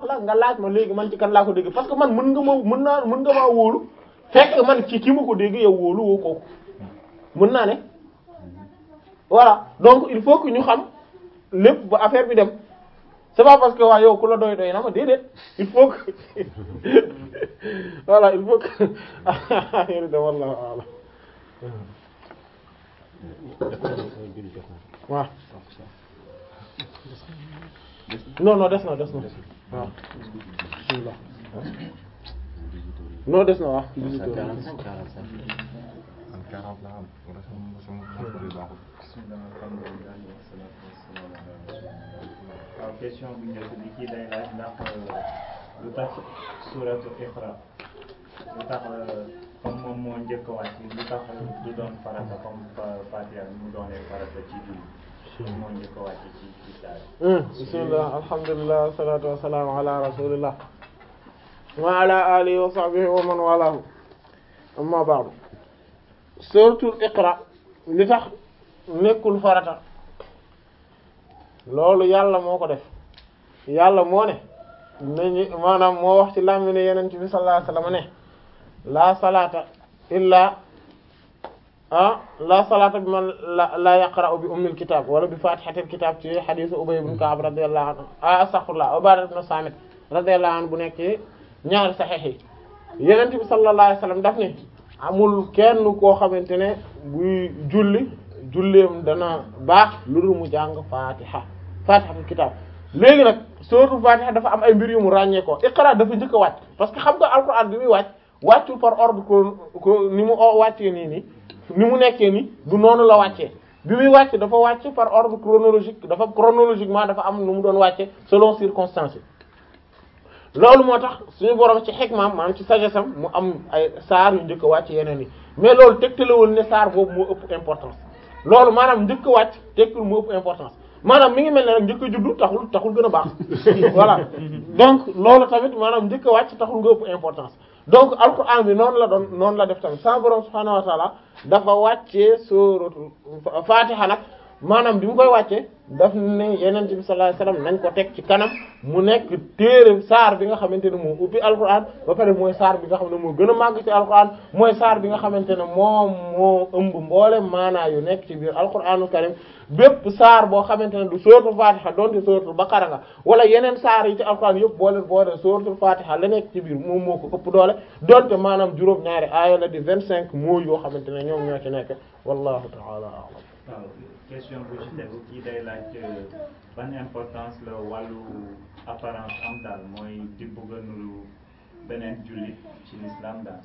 la nga laaj ma léegi man ci kan laa ko dégg parce que man mën nga ma mën naa mën nga maa wóolu fekk man ci ki ma ko dégg yow wóolu woo kooku mën naa ne voilà donc il faut que ñu xam lépp ba affaire bi dem c'est pas parce que waa yow ku la doy doy na ma déedéet il faut que voilà il faut que affaire bi dem wallahu a'lam waaw non non des na des na waaw bismillah non des na waaw waaw question bu njëkk bi kii day laaj ndax lu tax suuratu Iqra lu tax comme moom moo njëkk a wàcc lu tax du doon farata comme Fatiha mu doonee farata ci julli moo njëkk a wàcc ci ci saa bismillah alhamdulillah wassalatu wassalamu ala rasulillah wa ala alihi wa sahbihi wa man walahu amma ba'du suratul Iqra li tax nekkul farata loolu yàlla moo ko def yàlla moo ne nañu maanaam moo wax ci làmmi ne yenent bi sallallahu alayhi wasallam ne la salata illa ah la salata bi man la la yaqra'u bi ummil kitab wala bi fatihatil kitab ci hadith Ubay ibn Ka'b radiyallahu anhu ah astaghfirullah Ubadah ibn Samit radiyallahu anhu bu nekk ci ñaari sahih yi yenent bi sallallahu alayhi wasallam daf ne amul kenn koo xamante ne buy julli julleem dana baax lu dul mu jàng fatiha fatihatul kitab léegi nag suratul fatiha dafa am ay mbir yu mu ràññee ko iqra dafa njëkk a wàcc parce que xam nga alquran bi muy wàcc wàccul par ordre ko ko ni mu wàccee nii nii ni mu nekkee nii du noonu la wàccee bi muy wàcc dafa wàcc par ordre chronologique dafa chronologiquement dafa am nu mu doon wàcce selon circonstances yi loolu moo tax suñu borom ci xikmaam maanaam ci sagesse am mu am ay saar yu njëkk a wàcc yeneen yi mais loolu tegtalewul ne saar boobu moo ëpp importance loolu maanaam njëkk a wàcc tekkul moo ëpp importance maanaam mi ngi mel ne rek njëkk a juddu taxul taxul gën a baax voilà donc loolu tamit maanaam njëkk a wàcc taxul nga ëpp importance donc alquran bi noonu la doon noonu la def tamit sa borom subhaanahu wa taala dafa wàccee suratul fatiha nag maanaam bi mu koy wàccee daf ne yeneen bi sallallahu alayhi wasallam nañ ko teg ci kanam mu nekk téere saar bi nga xamante ne moo ubbi alquran ba pare mooy saar bi nga xam ne moo gën a màgg ci alquran mooy saar bi nga xamante ne moom moo ëmb mboole maanaa yu nekk ci biir alquranul karim bépp saar boo xamante ne du suratul fatiha donte suratul baqara nga wala yeneen saar yi ci alquran yëpp boo leen boole suratul fatiha la nekk ci biir moom moo ko ëpp doole donte maanaam juróom-ñaari aaya la di vingt cinq mots yoo xamante ne ñoom ñoo ci nekk wallahu ta'ala a'lam waaw question bu ci tegu kii day laaj ban importance la wàllu apparence am daal mooy di bëgg a nuru beneen jullit ci l'islam daal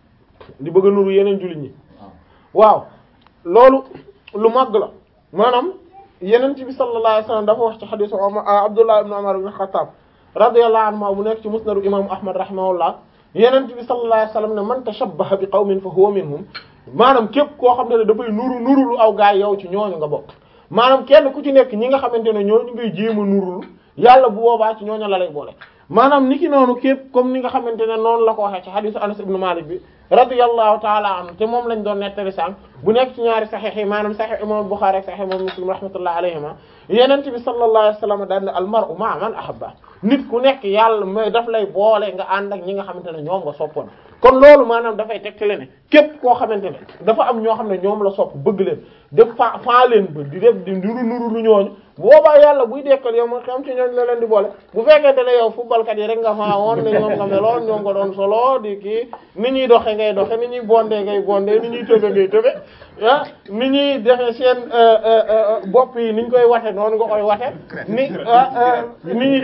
di bëgg a nuru yeneen jullit ñi waaw waaw loolu lu màgg la maanaam yeneen bi sallallahu alayhi wasallam dafa wax ci xadiisu Abdullah ibn Umar ibn Khattab radiyallahu anhu bu nekk ci musnadu imaamu Ahmad rahimahullah yeneen bi sallallahu alayhi wasallam ne man tashabbaha bi qawmin fa huwa minhum maanaam képp koo xam ne dafay nuru nurulu aw gaay yow ci ñooñu nga bokk maanaam kenn ku ci nekk ñi nga xamante ne ñooñu ngay jéem a nurulu yàlla bu boobaa ci ñooñu la lay boole maanaam niki noonu képp comme ni nga xamante ne noonu la ko waxee ci hadisu Anas ibn Malik bi radiyallahu taala anhu te moom lañ doon nettali sànq bu nekk ci ñaari saxiix yi maanaam saxiix imam Bukhari ak saxiix imam Muslim rahmatullah alayhima yenent bi sallallahu alayhi wasallam daan ne al mar'u ma'a man ahabba nit ku nekk yàlla mooy daf lay boole nga ànd ak ñi nga xamante ne ñoom nga soppoon kon loolu maanaam dafay tegtale ne képp koo xamante ne dafa am ñoo xam ne ñoom la sopp bëgg leen def fa faa leen ba di def di nuru nuru lu ñooñu boobaa yàlla buy dekkal yow ma xam ci ñooñu la leen di boole bu fekkente ne yow footballkat yi rek nga faa woon ne ñoom nga meloon ñoom nga doon solo di kii ni ñuy doxe ngay doxe ni ñuy bondé ngay bondé ni ñuy tëbe ngay tëbe ah ni ñuy defe seen bopp yi ni ñu koy wate noonu nga koy wate ni ni ñuy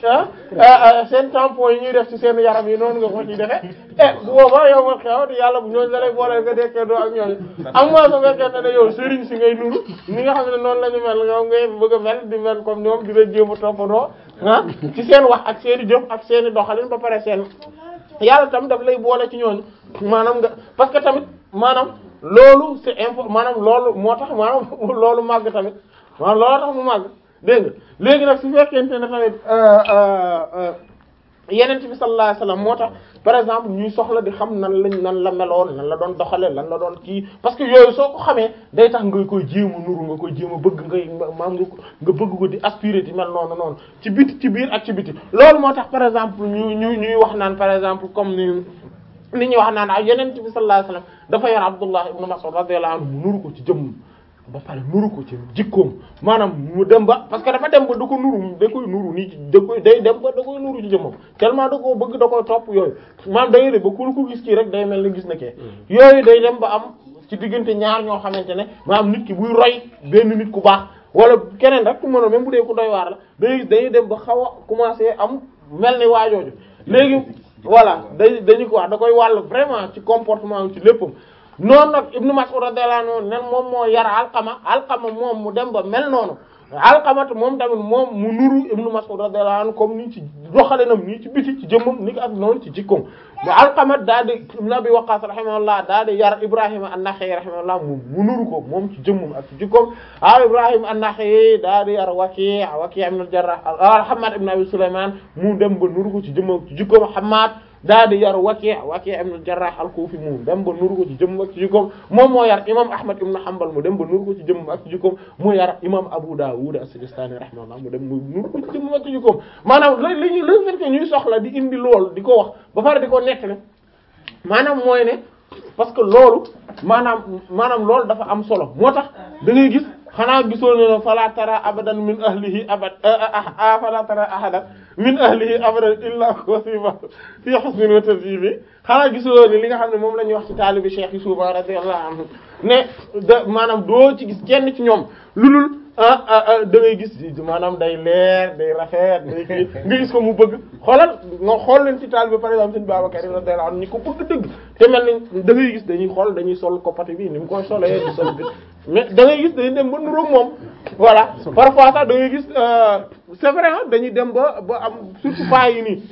ah seen tampon yi ñuy def ci seen yaram yi noonu nga ko ci defe eh bu boobaa yow ma xew di yàlla bu ñooñu la lay boole nga dekkee doo ak ñooñu am moo sa fekkente ne yow sëriñ si ngay nuru ni nga xam ne noonu la ñu mel ñoom ngay bëgg a mel di mel comme ñoom di la jéem a toppandoo ah ci seen wax ak seen i jëf ak seen i doxalin ba pare seen yàlla tam daf lay boole ci ñooñu maanaam nga parce que tamit maanaam loolu c'est important maanaam loolu moo tax maanaam loolu màgg tamit maanaam loolu tax mu màgg dégg nga léegi nag su fekkente ne tamit yeneen bi sallallahu alayhi wasallam moo tax par exemple ñuy soxla di xam nan lañ nan la meloon nan la doon doxale lan la doon kii parce que yooyu soo ko xamee day tax nga koy jéem a nuru nga koy jéem a bëgg ngay maam nga nga bëgg ko di aspirer di mel noonu noonu ci biti ci biir ak ci biti loolu moo tax par exemple ñu ñu ñuy wax naan par exemple comme ni ni ñuy wax naan ak yeneen bi sallallahu alayhi wasallam dafa yar Abdullah ibn Mas'ud radiyallahu anhu mu nuru ko ci jëmm ba pare nuru ko ci jikkoom maanaam mu dem ba parce que dafa dem ba da ko nuru da koy nuru nii ci da koy day dem ba da koy nuru ci jëmmam tellement da koo bëgg da koy topp yooyu maanaam da ngay def ba ku ko gis kii rek day mel ni gis na kee yooyu day dem ba am ci diggante ñaar ñoo xamante ne maanaam nit ki buy roy benn nit ku baax wala keneen rek ku mënoon même bu dee ku doy waar la day dañuy dem ba xaw a commencer am mel ni waajooju léegi voilà day dañu ko wax da koy wàll vraiment ci comportement ci léppam noonu nag Ibnu Mas'ud radiyallahu anhu nen moom moo yar Alqama Alqama moom mu dem ba mel noonu Alqamatu moom tamit moom mu nuru Ibnu Mas'ud radiyallahu anhu comme ni ci doxalinam nii ci biti ci jëmmam ni ko ak noonu ci jikkoom bu Alqamat daa di Ibn Abi Waqqas rahimahullah daa di yar Ibrahima an-Nakha'i rahimahullah mu mu nuru ko moom ci jëmmam ak ci jikkoom ah Ibrahima an-Nakha'i daa di yar Waki' Waki' ibn al-Jarrah Hammad ibn Abi Sulayman mu dem ba nuru ko ci jëmmam ci jikkoom Hammad daa di yar Waki' Waki' ibn al-Jarrah al-Kufi mu dem ba nuru ko ci jëmm ak ci jikkoom moom moo yar imam Ahmad ibn Hanbal mu dem ba nuru ko ci jëmm ak ci jikkoom mu yar imam Abu Dawud as-Sijistani rahimahullah mu dem mu nuru ko ci jëmm ak ci jikkoom maanaam li li li fekk ñuy soxla di indi lool di ko wax ba pare di ko nettali maanaam mooy ne parce que loolu maanaam maanaam loolu dafa am solo moo tax da ngay gis xanaa gisoo ne fala tara abadan min ahlihi abad fala tara ahadan min ahlihi abadan illa wasifa fi husnin wa tartibi xanaa gisoo ne li nga xam ne moom la ñuy wax ci taalibi cheikh yi souvent radiyallahu anhu ne da maanaam doo ci gis kenn ci ñoom lulul da ngay gis maanaam day leer day rafet day kii nga gis ko mu bëgg xoolal nga xool leen ci taalibi par exemple sëñ Babacar radiyallahu anhu ñi ko bëgg dëgg te mel ni da ngay gis dañuy xool dañuy sol koppati bi ni mu koy solee di sol bi mais da ngay gis dañuy dem ba nuróog moom voilà parfois sax da ngay gis c'est vrai dañuy dem ba ba am surtout pas yi nii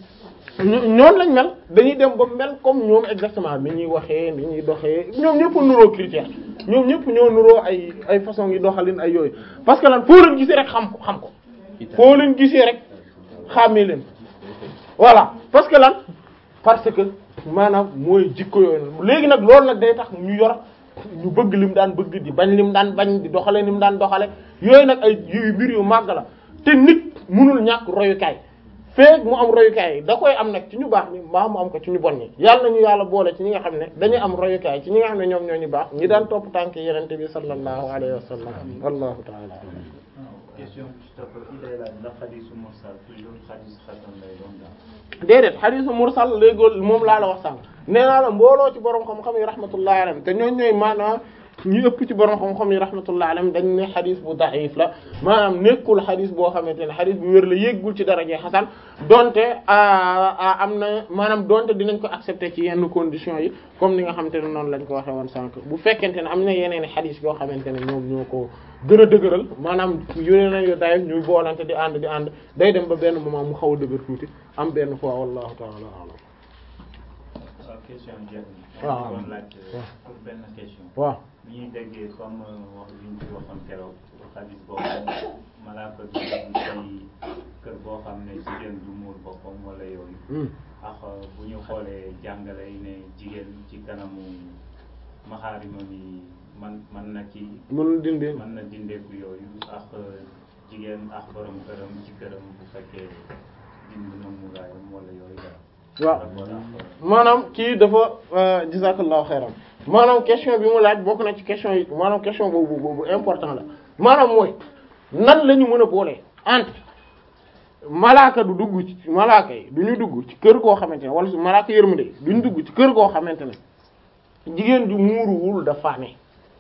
ñoom lañ mel dañuy dem ba mel comme ñoom exactement ni ñuy waxee ni ñuy doxee ñoom ñëpp nuroo critère ñoom ñëpp ñoo nuroo ay ay façon yi doxalin ay yooyu parce que lan foo leen gisee rek xam ko xam ko foo leen gisee rek xàmmee leen voilà parce que lan parce que maanaam mooy jikko yooyu léegi nag loolu nag day tax ñu yor ñu bëgg lim daan bëgg di bañ lim daan bañ di doxale lim daan doxale yooyu nag ay yu mbir yu màgg la te nit mënul ñàkk royukaay feek mu am royukaay da koy am nag ci ñu baax ni mbaa mu am ko ci ñu bon ñi yàlla nañu yàlla boole ci ñi nga xam ne dañuy am royukaay ci ñi nga xam ne ñoom ñoo ñu baax ñi daan topp tànk yenente bi sallallahu alayhi wa sallam wallahu ta'ala question bi ci topp kii day laaj ndax xadisu mursal toujours xadis xasan lay doon daal. déedéet xadisu mursal léegool moom laa la wax sànq nee naa la mbooloo ci borom xam-xam yi rahmatullahi alayhim te ñooñ ñooy maanaam ñu ëpp ci borom xam-xam yi rahmatullahi alayhim dañ ne xadis bu da'if la maanaam nekkul xadis boo xamante ne xadis bu wér la yéggul ci daraje xasan donte am na maanaam donte dinañ ko accepter ci yenn conditions yi comme ni nga xamante ne noonu lañ ko waxee woon sànq bu fekkente ne am na yeneen i xadis yoo xamante ne ñoom ñoo ko gën a dëgëral maanaam yónee nañ yo dayef ñuy boolante di ànd di ànd day dem ba benn moment mu xaw a dëgër tuuti am benn fois wallahu ta'ala a'lam waaw question jeex waaw na. doon laaj pour benn question. waaw bi ñuy déggee comme wax bi ñu ci waxoon keroog xadis boobu malaaka bi dem ci kër boo xam ne jigéen du muur boppam wala yooyu. ak bu ñu xoolee jàngale yi ne jigéen ci kanamu maxaarima mi man man na ci mënul dindi mën na dindeeku yooyu ak jigéen ak borom këram ci këram bu fekkee dind na muraayam wala yooyu daal. waaw par rapport ak maanaam kii dafa jazakallahu xayran maanaam question bi mu laaj bokk na ci question yi maanaam question boobu boobu important la maanaam mooy nan la ñu mën a boolee entre malaaka du dugg ci malaaka yi du ñu dugg ci kër goo xamante ne wala su malaaka yërmande du ñu dugg ci kër goo xamante ne jigéen ju muuruwul dafa ne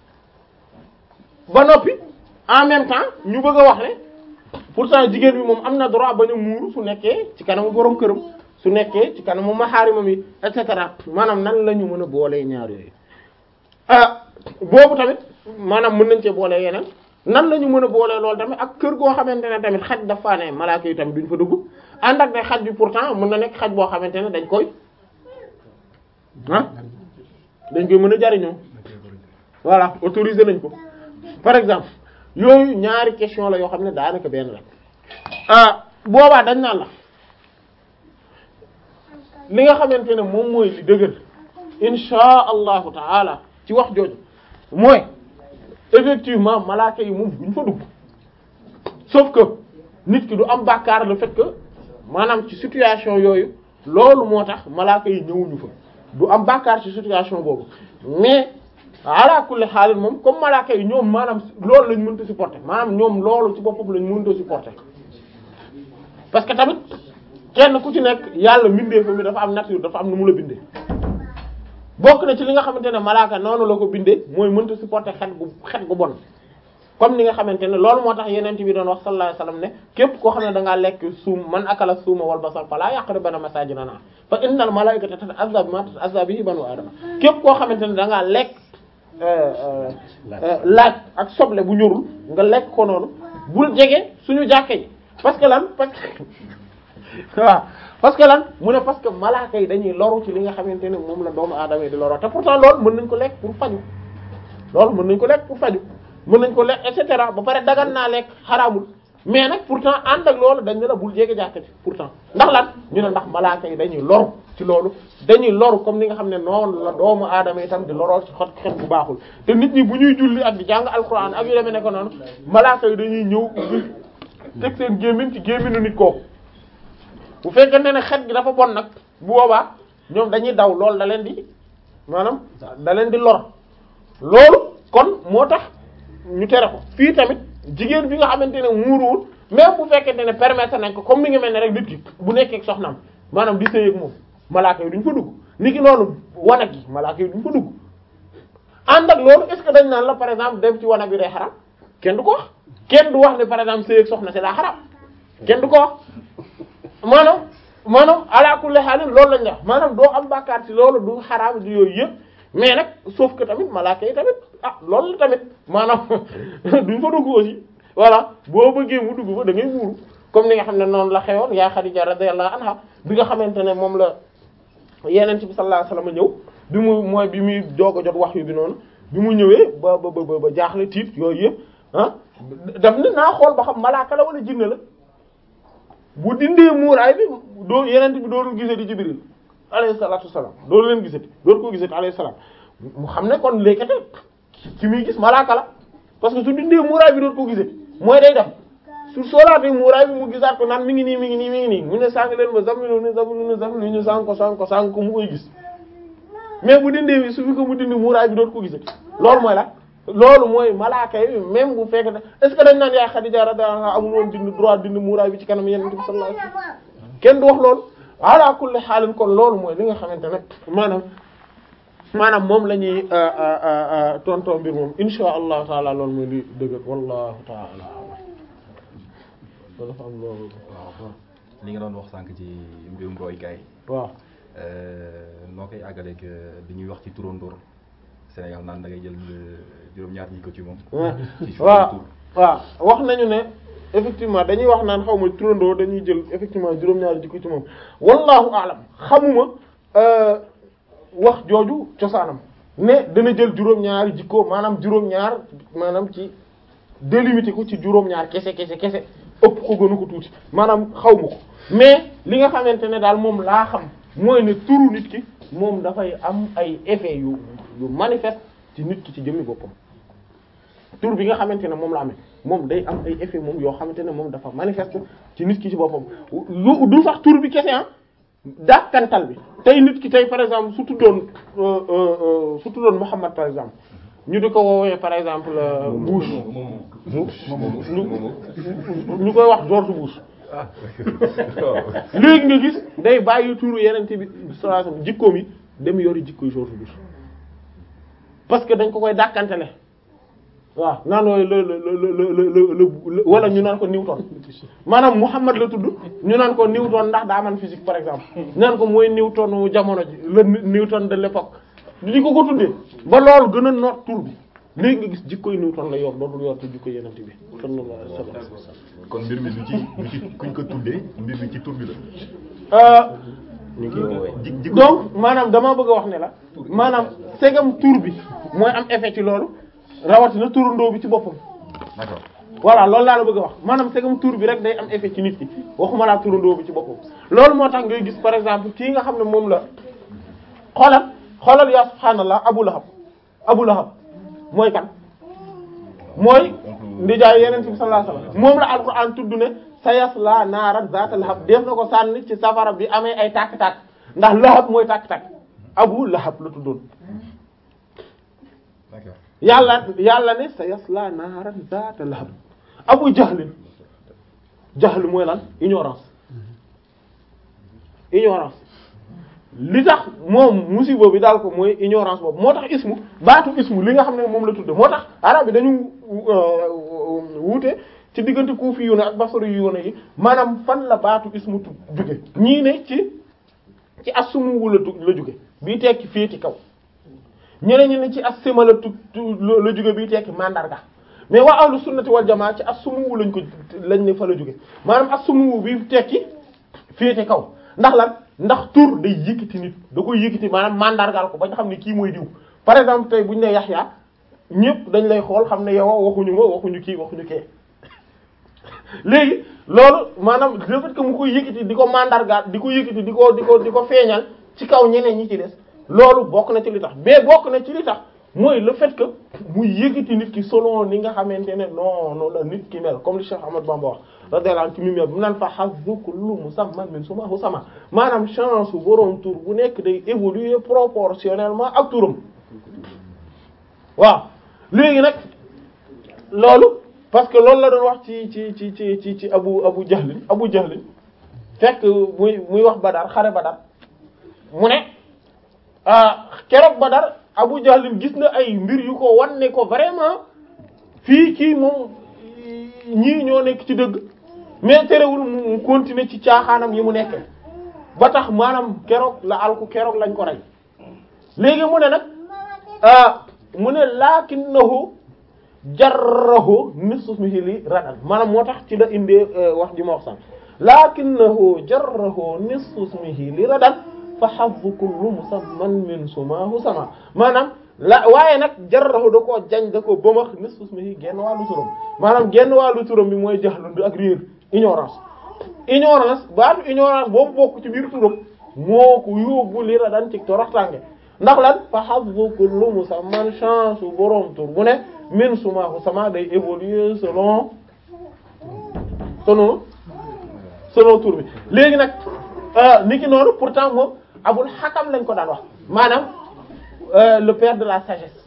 ba noppi en même temps ñu bëgg a wax ne pourtant jigéen bi moom am na droit bañ a muuru su nekkee ci kanamu borom këram su nekkee ci kanamu maxaarimam yi et cetera maanaam nan la ñu mën a boolee ñaar yooyu ah boobu tamit maanaam mën nañ cee boolee yeneen nan la ñu mën a boolee loolu tamit ak kër goo xamante ne tamit xaj dafa ne malaaka yi tamit duñ fa dugg ànd ak ne xaj bi pourtant mën na nekk xaj boo xamante ne dañ koy ah dañ koy mën a jariñoo voilà autorisé nañ ko par exemple yooyu ñaari question la yoo xam ne daanaka benn la ah boobaa dañ naan la li nga xamante ne moom mooy li dëgër insha allahu taala ci wax jooju mooy effectivement malaaka yi moom duñ fa dugg sauf que nit ki du am bàkkaar le fait que maanaam ci situation yooyu loolu moo tax malaaka yi ñëwuñu fa du am bàkkaar ci situation boobu mais ala kulli xaalis moom comme malaaka yi ñoom maanaam loolu lañ mënta supporter maanaam ñoom loolu ci boppam lañ mënta supporter parce que tamit kenn ku ci nekk yàlla mbindee fa mi dafa am nature dafa am nu mu la bindee bokk na ci li nga xamante ne malaaka noonu la ko bindee mooy mënta supporter xet gu xet gu bon comme ni nga xamante ne loolu moo tax yeneen bi doon wax sallallahu alayhi wasallam ne képp koo xam ne da ngaa lekk suum man akala suuma wal basal fala yaqrabanna masajidana fa innal malaikata tata'azza bima tata'azza bihi banu adama képp koo xamante ne da ngaa lekk laaj ak soble bu ñorul nga lekk ko noonu bul jege suñu jàkke yi parce que lan parce que waaw parce que lan mu ne parce que malaaka yi dañuy loru ci li nga xamante ne moom la doomu aadama yi di loroo te pourtant loolu mën nañ ko lekk pour faju loolu mën nañ ko lekk pour faju mën nañ ko lekk et cetera ba pare dagan naa lekk xaraamul mais nag pourtant ànd ak loolu dañ ne la bul jege jàkka ci pourtant ndax lan ñu ne ndax malaaka yi dañuy loru ci loolu dañuy loru comme ni nga xam ne noonu la doomu aadama itam di loroo ci xot xet bu baaxul te nit ñi bu ñuy julli ak di jàng alxuraan ak yu demee ne ko noonu malaaka yi dañuy ñëw teg seen gémmiñ ci gémminu nit kooku bu fekkente ne xet gi dafa bon nag bu boobaa ñoom dañuy daw loolu da leen di maanaam da leen di lor loolu kon moo tax ñu tere ko fii tamit jigéen bi nga xamante ne muuruwul même bu fekkente ne permettre nañ ko comme mi ngi mel ne rek nit ki bu nekkee ak soxnaam maanaam di sëy ak moom malaaka yi duñ fa dugg nit ki noonu wanag yi malaaka yi duñ fa dugg ànd ak loolu est-ce que dañ naan la par exemple dem ci wanag bi day xaram kenn du ko wax kenn du wax ne par exemple sëy ak soxna si daa xaram kenn du ko wax maanaam maanaam ala kulli haalin loolu lañ wax maanaam doo am bàkkaar ci loolu du xaraam du yooyu yëpp mais nag sauf que tamit malaaka yi tamit ah loolu la tamit maanaam duñ fa dugg aussi voilà boo bëggee mu dugg fa da ngay muuru comme ni nga xam ne noonu la xewoon yaa Xadija radiyallahu anha bi nga xamante ne moom la yeneen ci bi sallallahu alayhi wasallam ñëw bi mu mooy bi muy doog a jot wax yu bi noonu bi mu ñëwee ba ba ba ba jaaxle tiit yooyu yëpp ah daf ne naa xool ba xam malaaka la wala jinne la bu dindee muuraay bi doo yeneen bi doolu gisati Jibril alayhi salaatu wassalaam doolu leen gisati doolu ko gisati alayhi salaam mu xam ne kon lékkate ci muy gis malaaka la parce que su dindee muuraay bi doolu ko gisati mooy day dem su soolaatee muuraay bi mu gisaat ko naan mi ngi nii mi ngi nii mi ngi nii mu ne sàng leen ma zammilu ni zammilu ni zammilu ñu sàng ko sàng ko sàng ko mu koy gis mais bu dindee bi su fi ko mu dindi muuraay bi doolu ko gisati loolu mooy la loolu mooy malaaka yi même bu fekkee ne est ce que dañ naan yaay Xadija radiyallahu anha amul woon dindi droit dindi muuraay bi ci kanam Yonent bi sallallahu alayhi wasallam kenn du wax loolu ala kulli xaalin kon loolu mooy li nga xamante ne maanaam maanaam moom la ñuy tonton mbir moom insha allahu taala loolu mooy li dëgg wallahu taala dafa am loolu waaw li nga doon wax sànq ci mbirum roykaay waaw noo koy àggaleeg bi ñuy wax ci turandoor Sénégal naan da ngay jël juróom-ñaar ñi ko ci moom. ci waaw waaw wax nañu ne effectivement dañuy wax naan xaw ma turandoo dañuy jël effectivement juróom-ñaari jikko ci moom wallahu a'lam xamuma wax jooju cosaanam ne dana jël juróom-ñaari jikko maanaam juróom-ñaar maanaam ci délimité ko ci juróom-ñaar kese kese kese ëpp ko gënu ko tuuti maanaam xaw ma ko mais li nga xamante ne daal moom laa xam mooy ne turu nit ki moom dafay am ay effet yu yu manifeste ci nit ki ci jëmmi boppam tur bi nga xamante ne moom la amee moom day am ay effet moom yoo xamante ne moom dafa manifeste ci nit ki ci boppam lu du sax tur bi kese ah dàkkantal bi tey nit ki tey par exemple su tuddoon su tuddoon Muhammad par exemple ñu di ko woowee par exemple Bush ñu koy wax George Bush léegi nga gis day bàyyi turu yenente bi sallallahu alayhi wasallam jikkoom yi dem yori jikkoy George Bush parce que dañ ko koy dàkkantele waaw naan wooyu la la la la wala ñu naan ko Newton maanaam Muhammad la tudd ñu naan ko Newton ndax daa man physique par exemple naan ko mooy Newton jamono ji le Newton de l'époque di ko ko tuddee ba loolu gën a noot tur bi léegi nga gis jikkoy Newton la yor dootul yor te jikkoy yenente bi sallallahu alayhi wasallam kon mbir mi du ci du ci kuñ ko tuddee mbir mi ci tur bi la. ñu ngi woowee ji ji donc maanaam damaa bëgg a wax ne la maanaam segam tur bi mooy am effet ci loolu rawatina turandoo bi ci boppam d'accord voilà loolu laa la bëgg a wax maanaam segam tur bi rek day am effet ci nit ki waxuma laa turandoo bi ci boppam loolu moo tax ngay gis par exemple kii nga xam ne moom la xoolal xoolal yaa subhaanallah Abu Lahab Abu Lahab mooy kan mooy ndijaay yeneen bi sallallahu alayhi wasallam moom la alquran tudd ne sayasla naaran zaata lahab def na ko sànni ci safara bi amee ay tàkk-tàkk ndax lahab mooy tàkk-tàkk Abu Lahab la tuddoon d'accord yàlla yàlla ne sayasla naaran zaata lahab Abu Jahlin jahl mooy lan ignorance ignorance li tax moom musiba bi daal ko mooy ignorance boobu moo tax ismu baatu ismu li nga xam ne moom la tudde moo tax arab bi dañu wuute ci diggante kuufi yu ne ak basari yu ne yi maanaam fan la baatu ismu tu jóge ñii ne ci ci assumu la tu la jóge bii tekki féeti kaw ñeneen ñi ne ci assima la tu la jóge bii tekki mandarga mais waa ahlu sunnati wal jamaa ci assumu lañ ko lañ ne fa la jóge maanaam assumu bi tekki féete kaw ndax lan ndax tur day yëkkati nit da koy yëkkati maanaam mandargaal ko ba nga xam ne kii mooy diw par exemple tey bu ñu ne Yaxya ñëpp dañ lay xool xam ne yow waxuñu ma waxuñu kii waxuñu kee léegi loolu maanaam le fait que mu koy yëkkati di ko mandargaal di ko yëkkati di ko di ko di ko feeñal ci kaw ñeneen ñi ci des loolu bokk na ci li tax mais bokk na ci li tax mooy le fait que muy yëkkati nit ki selon ni nga xamante ne non non la nit ki mel comme li Cheikh Ahmad Bamba wax radiyallahu anhu ci mimel bu naan fa hazzu kullu musamman min sumahu sama maanaam chance bu boroom tur bu nekk day évoluer proportionnellement ak turam waaw léegi nag loolu parce que loolu la doon wax ci ci ci ci ci ci abu abu jahlin abu jahlin fekk muy muy wax badar xare badar mu ne keroog badar abu jahlin gis na ay mbir yu ko wan ne ko vraiment fii kii moom ñii ñoo nekk ci dëgg mais terewul mu continuer ci caaxaanam yi mu nekkee ba tax maanaam keroog la alku keroog lañ ko rey léegi mu ne nag mu ne lakinnahu jarrahu nismihi li radan maanaam moo tax ci la indee wax ji ma wax sànq lakinnahu jarrahu nismihi li radan fa hazzu kullu musamman min sumahu sama maanaam la waaye nag jarrahu da koo jañ da koo bëmax nismihi genn wàllu turam maanaam genn wàllu turam bi mooy jaxlu ak réer ignorance ignorance baatu ignorance boobu bokk ci biir turam moo ko yóbbu li radan ci toroxtànge ndax lan fa hazzu kullu musamman chance u boroom tur bu ne min sumahu sama day évoluer selon selon selon tur bi léegi nag niki noonu pourtant moom abul xakam lañ ko daan wax maanaam le père de la sagesse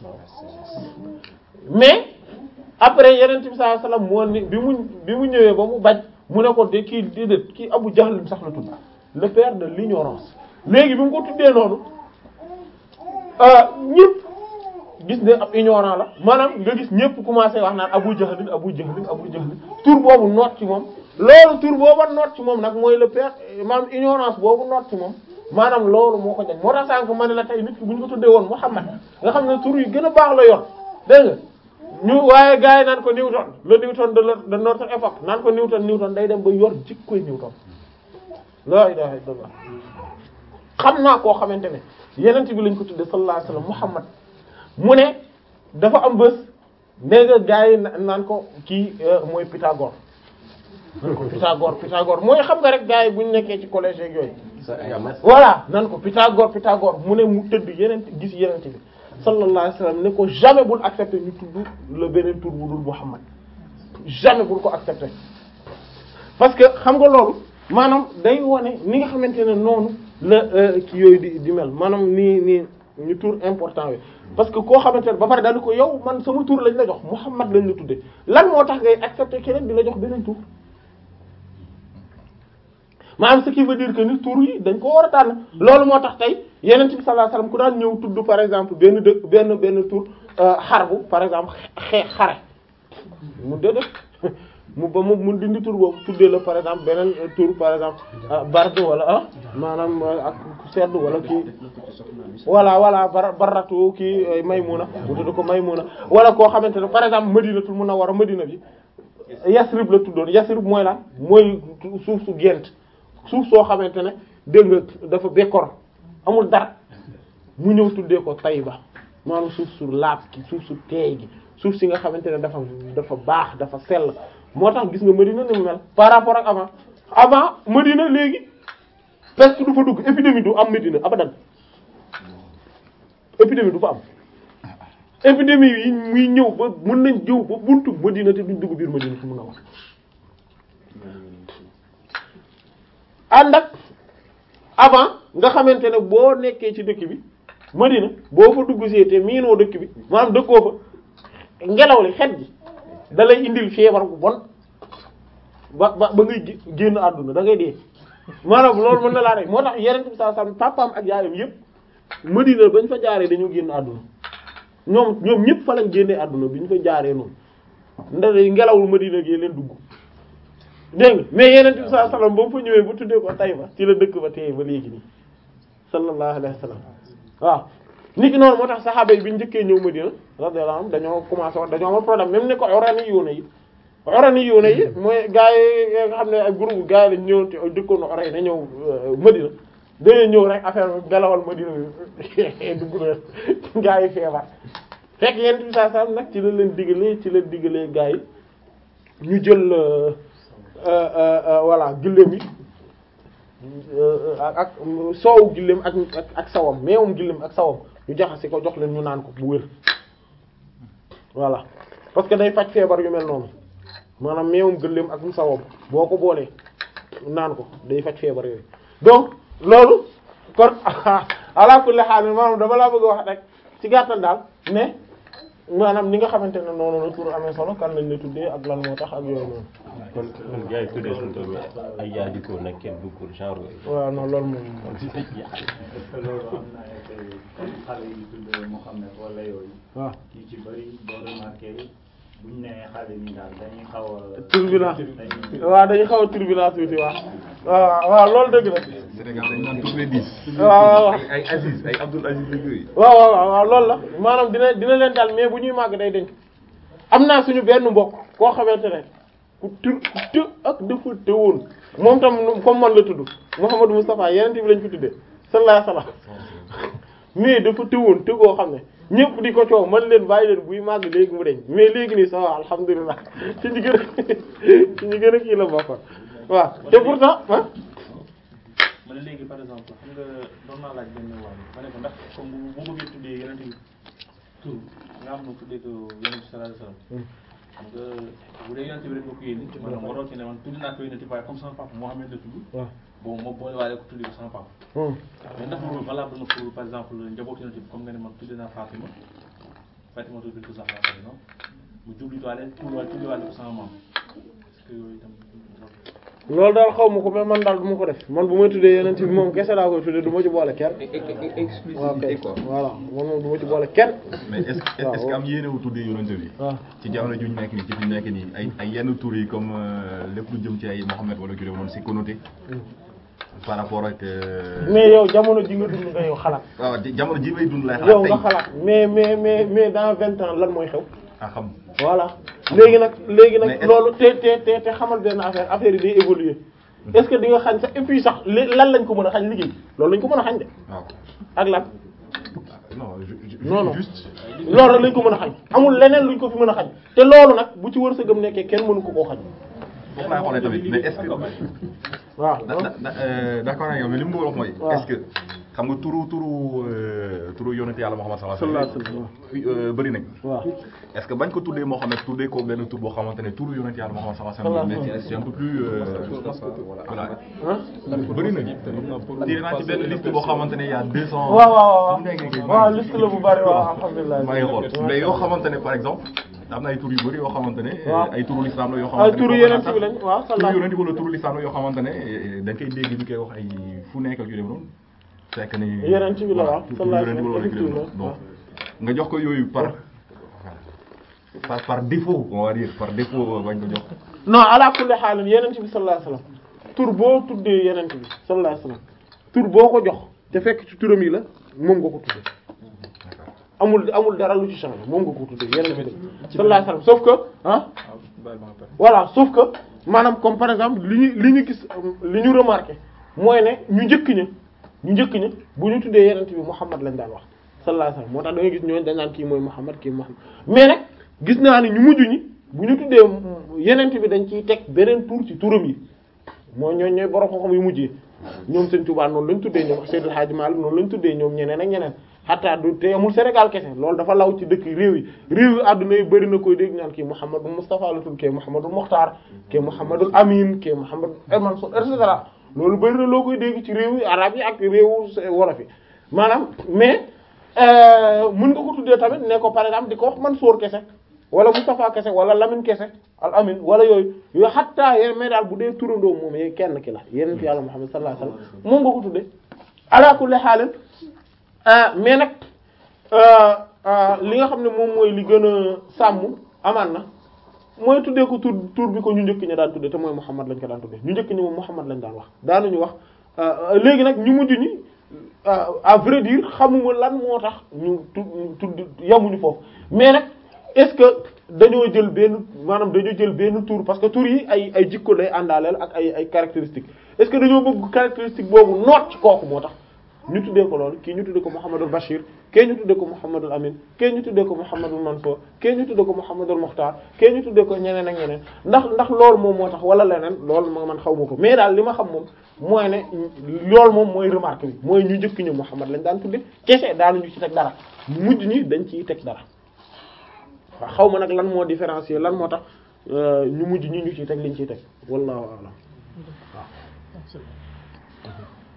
mais après yeneen bi sallallahu alayhi wasallam moo ni bi mu bi mu ñëwee ba mu bañ mu ne ko de kii déedéet kii abu jahl sax la tudd le père de l'ignorance léegi bi mu ko tuddee noonu ñëpp gis ne ab ignorant la maanaam nga gis ñëpp commencé wax naan abu jahlin abu jahlin abu jahlin tur boobu noot ci moom loolu tur booba noot ci moom nag mooy le père maanaam ignorance boobu noot ci moom maanaam loolu moo ko jañ moo tax sànq ma ne la tey nit ki bu ñu ko tuddee woon Muhammad nga xam ne tur yi gën a baax la yor dégg nga ñu waaye gars yi naan ko Newton le Newton de de notre époque naan ko Newton Newton day dem ba yor jikkoy Newton la ilaha illallah xam naa koo xamante ne yenent bi lañ ko tuddee sallallahu alayhi wasallam Muhammad mu ne dafa am bés nee nga gars yi naan ko kii mooy Pythagore naan ko Pythagore Pythagore mooy xam nga rek gars yi bu ñu nekkee ci collège yeeg yooyu voilà nan ko Pythagore Pythagore mu ne mu tëdd yeneen gis yeneen bi sallallahu alayhi wasallam ne ko jamais bul accepter ñu tudd le beneen tur bu dul Muhammad jamais bul ko accepter parce que xam nga loolu maanaam day wone ni nga xamante ne noonu la ki yooyu di di mel maanaam nii nii ñu tur important wi parce que koo xamante ne ba pare dañu ko yow man sama tur lañ la jox Muhammad lañ la tudde lan moo tax ngay accepter keneen di la jox beneen tur maanaam ce qui veut dire que ni tur yi dañ ko war a tànn loolu moo tax tey yeneen bi sallallahu alayhi wasallam ku daan ñëw tudd par exemple benn dëkk benn benn tur xarbu par exemple xee xare mu déedéet mu ba mu mun dindi tur boobu tuddee la par exemple beneen tur par exemple barde wala ah maanaam ak sedd wala kii voilà voilà bar baratu kii maymuna mu tudd ko maymuna wala koo xamante ne par exemple madinatul munawwara madina bi yasrib la tuddoon yasrib mooy lan mooy suuf su gent suuf soo xamante ne dégg nga dafa bekkoor amul dara mu ñëw tuddee ko Tayba maanaam suuf su laab gi suuf su teey gi suuf si nga xamante ne dafa dafa baax dafa sell moo tax gis nga Medina ni mu mel par rapport ak avant avant Medina léegi presque du fa dugg épidémie du am Medina abadan épidémie du fa am épidémie yi muy ñëw ba mën nañ jëw ba buntu Medina te duñ dugg biir Medina fu mun a wax ànd ak avant nga xamante ne boo nekkee ci dëkk bi Medina boo fa dugg see te miinoo dëkk bi maanaam dëkkoo fa ngelaw li xet gi da lay indil feebar bu bon ba ba ba ngay gé- génn àdduna da ngay dee maanaam loolu mën na laa rek moo tax yeneen bi saa sam papaam ak yaayam yëpp Medina bañ fa jaaree dañoo génn àdduna ñoom ñoom ñëpp fa lañ génnee àdduna bi ñu fa jaaree noonu ndax ngelawul Medina gi leen dugg dégg nga mais yeneen bi saa sallam ba mu fa ñëwee bu tuddee ko Tayba ci la dëkk ba tey ba léegi nii sallallahu alayhi wa sallam waaw nit ki noonu moo tax saxaaba yi bi ñu njëkkee ñëw Medina radiyallahu anhum dañoo commencé wax dañoo amoon problème même ni ko orani yoona yi orani yoona yi mooy gars yi nga xam ne ay groupe gars yi lañ ñëw te dëkkoon orani na ñëw Medina dañoo ñëw rek affaire bi galawal Medina bi dugg na gars yi feebar fekk yenn bi saa saa nag ci la leen digalee ci la digalee gars yi ñu jël voilà gëléem yi ak ak soowu gëléem ak ak ak sawam meewum gëléem ak sawam ñu jaxase ko jox leen ñu naan ko bu wér voilà parce que day faj feebar yu mel noonu maanaam meewum gëléem ak sawam boo ko boolee naan ko day faj feebar yooyu donc loolu kon ala kulli haal maanaam dama laa bëgg a wax rek ci gàttal daal ne maanaam ni nga xamante ne noonu la tur amee solo kan lañ la tuddee ak lan moo tax ak yooyu noonu. kon kon gars yi tuddee suñu tool ay yaa di ko nag kenn duggul genre yooyu. waaw non loolu moom. est-ce que loolu am na effet comme xale yi tudd Mouhamed wala yooyu. waaw yu ci bëri boo remarqué buñ nee xale yi daal dañuy xaw a. turbulence dañuy waaw dañuy xaw a turbulence tuuti waaw. waaw waaw loolu dëgg la. Sénégal dañu naan tous les dix. waaw waaw ay ay Aziz ay Abdoul Aziz ak yooyu. waaw waaw waaw loolu la maanaam dina dina leen dal mais bu ñuy màgg day denc am naa suñu benn mbokk koo xamante ne ku të ku të ak dafa tëwoon moom tam comme man la tudd Mouhamadou Moustapha yeneen bi lañ ko tuddee sallallahu alayhi wasallam mais dafa tëwoon të koo xam ne ñëpp di ko coow man leen bàyyi leen buy màgg léegi mu deñ mais léegi nii ça va alhamdulilah ci ñi gën a ci ñi gën a kii la bokkoon waaw te pourtant ah ma ne léegi par exemple xam nga doon naa laaj benn wàll ma ne ko ndax comme bu bu bëggee tuddee yeneen bi tur nga xam ne tuddee ko yeneen bi sallallahu alayhi wasallam xam nga bu dee yeneen bi rek nga ko yéene maanaam waroo ci ne man tudd naa ko yeneen waaye comme sama papa Mohamed la tudd waaw bon ma boole waale ko tuddee ko sama papa hum. mais ndax loolu valable na pour par exemple njaboot yeneen bi comme nga ne man tuddee naa Fatima Fatima tudd ko Zahra par exemple mu jublu waale tudd waale tudd waale ko sama maam est-ce que yooyu itam loolu daal xaw ma ko mais man daal du ma ko def man bu may tuddee yeneen bi moom kese laa koy tuddee du ma ci boole kenn. waaw kay exclusivité quoi. voilà man moom du ma ci boole kenn. mais est-ce que est-ce que am yéene wu tuddee yonent bi. waaw ci jamono ju ñu nekk nii ci fi ñu nekk nii ay ay yenn tur yi comme euh, lépp lu jëm ci ay Mohamed wala Jure noonu c'est connoté par rapport ak. euh, mais yow jamono ji nga dund nga yow xalaat. waaw ji- jamono ji may dund lay yow xalaat nga tey xalaat mais mais mais mais dans vingt ans lan mooy xew. ah xam voilà léegi nag léegi Mais nag est-ce- loolu te te te te xamal benn affaire affaire yi day évoluer est-ce que di nga xañ sax et puis sax li lan lañ ko mën a xañ liggéey loolu lañ ko mën a xañ de waaw ak lan non ju- ju- non non juste loolu rek lañ ko mën a xañ amul leneen luñ ko fi mën a xañ te loolu nag bu ci wërsëgam nekkee kenn mënu ko koo xañ foofu laay xoolee tamit mais est-ce que waaw da da da euh, d'accord ak yow mais li mu bëgg a wax mooy. waaw. est-ce que xam nga turu turu euh, turu yonent yàlla Muhammad sallallahu alayhi sallallahu alayhi wasallam euh, bëri nañ. waaw est-ce que bañ ko tuddee Mohamed tuddee ko benn tur boo xamante ne turu yonent yàlla Muhammad sallallahu alayhi wasallam mais c'est c'est un peu plus euh, voilà ah bëri nañ. tiré naa ci benn liste boo xamante ne y a 200. waaw waaw waaw mu nekk nii waaw liste la bu bari waaw alhamdulilah maa ngi xool mais yoo xamante ne par exemple am na ay tur yu bëri yoo xamante ne. waaw ay turu l'islam la yoo ay xamante ne. turu yeneen bi lañ waaw turu sallallahu yonent wala turu l'islam la yoo xamante ne eh, da nga koy dégg ñu koy wax ay fu nekk ak yu dem noonu. fekk ni Yonent bi la voilà, waaw, turu sallallahu yonent alayhi wala wa yu dem noonu. sallam, donc nga jox ko yooyu par par par défaut on va dire par défaut bañ ko jox. non ala kulli xaalin yenent bi sallallahu alayhi wasallam tur boo tuddee yenent bi sallallahu alayhi wasallam tur boo ko jox te fekk ci turam yi la moom nga ko tuddee amul amul dara lu ci changé moom nga ko tuddee yenent bi sallallahu alayhi wasallam sauf que ah voilà sauf que maanaam comme par exemple li ñu li ñu gis li ñu remarqué mooy ne ñu njëkk ña ñu njëkk ña bu ñu tuddee yenent bi Muhammad lañ daan wax sallallahu alayhi wasallam moo tax da ngay gis ñooñu dañ naan kii mooy Muhammad kii Muhammad mais nag gis naa ni ñu mujj ñi bu ñu tuddee yenent bi dañ ciy teg beneen tur ci turam yi mooy ñooñ ñooy borom xam-xam yu mujj yi ñoom Sëriñ Tuubaa noonu lañ tuddee ñoom Seydil Hadji Malick noonu lañ tuddee ñoom ñeneen ak ñeneen xataa du te amul Sénégal kese loolu dafa law ci dëkk réew yi réew yi àdduna yi bëri na koy dégg ñaan kii Mouhamadou Moustapha la tudd kii Mouhamadou Mokhtar kii Mouhamadou Amine kii Mouhamadou Mansour et cetera loolu bëri na loo koy dégg ci réew yi arab yi ak réewu wolof yi maanaam mais mën nga ko tuddee tamit ne ko par exemple di ko wax Mansour kese wala Moustapha kese wala Lamine kese al Amine wala yooyu yooyu xataa yéen mais daal bu dee turandoo moom yee kenn ki la yéen fi yàlla Muhammad sallallahu alayhi wasallam moom nga ko tuddee ala kulli haal mais nag li nga xam ne moom mooy li gën a sàmm amaan na mooy tuddee ko tur tur bi ko ñu njëkk ñi daan tuddee te mooy Muhammad lañ ko daan tuddee ñu njëkk ñi moom Muhammad lañ daan wax daanuñu wax léegi nag ñu mujj ñi à vrai dire xamuma lan moo tax ñu tudd yamuñu foofu mais nag est-ce que dañoo jël benn maanaam dañoo jël benn tur parce que tur yi ay ay jikko lay àndaaleel ak ay ay caractéristiques est-ce que dañoo bëgg caractéristique boobu noot ci kooku moo tax ñu tuddee ko loolu kii ñu tuddee ko Mouhamadul Bachir kii ñu tuddee ko Mouhamadul Amin kii ñu tuddee ko Mouhamadul Mansour kii ñu tuddee ko Mouhamadul Mokhtar kii ñu tuddee ko ñeneen ak ñeneen ndax ndax loolu moom moo tax wala leneen loolu ma man xaw ma ko mais daal li ma xam moom mooy ne loolu moom mooy remarque bi mooy ñu njëkk ñu Mouhamad lañ daan tuddee kese daanuñu ci teg dara mujj ñi dañ ciy teg dara waaw xaw ma nag lan moo différencier lan moo tax ñu mujj ñi ñu ciy teg liñ ciy teg wallahu a'lam waaw